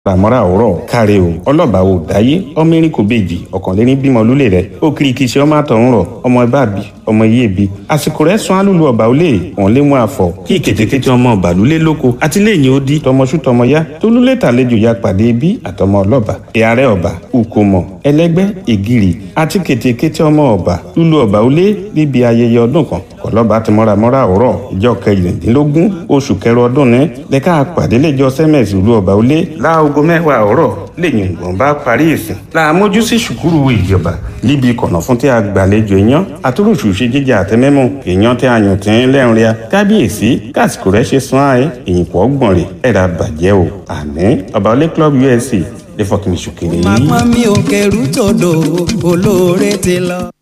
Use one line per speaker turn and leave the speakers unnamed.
ràmọ́ra ọ̀rọ̀ káre o ọlọ́ba ò dáyé ọmọ erin kò bèjì ọ̀kànléní bímọ lólè rẹ̀ ó kiri kìí ṣe ọmọ àtọ̀run rọ̀ ọmọ ẹbá bí ọmọ iye bí àsìkò rẹ̀ sún alúlu ọba ó lè wọ́n lé mú àfọ̀ kí kètékété ọmọ ọba lulẹ̀ lóko àti lẹ́yìn ó di tọmọṣú tọmọ yá tó lulẹ̀ tàlejò ya pàdé bí àtọmọ ọlọ́ba ìyàrá ọba ukomo ẹlẹ́gbẹ́ ìgìrì àti kètékété ọmọ ọba lulu ọba ó lé níbi ayẹyẹ ọdún kan kọlọ́ba ti mọ́ramọ́ra ọ̀rọ̀ ìjọ kẹrìndínlógún oṣù kẹrọ ọdún ní lẹ́ka pàdé lẹ́jọ́ sẹ́mẹ̀sì lulu ọba ó lé láago mẹ́wàá ọ̀rọ̀ lẹ́yìn ìgbọ̀n bá parí ìsìn làmójú sí ṣùkúrù ìjọba níbi kọ̀nà fún tí a gbàlejò èèyàn àtúròṣù ṣe jíjà àtẹmẹ́mù èèyàn tí a yàn tí ń lẹ́rìn ria kábíyèsí kásìkò rẹ̀ ṣe sún ààyè èyìnpọ̀ ọgbọ̀n rẹ̀ ẹ̀dá bàjẹ́ o àní ọba olé club usc lè fọkìnì ṣùkèrè yìí.
màpọ́n mi ò kẹrù tòdò olóore ti lọ.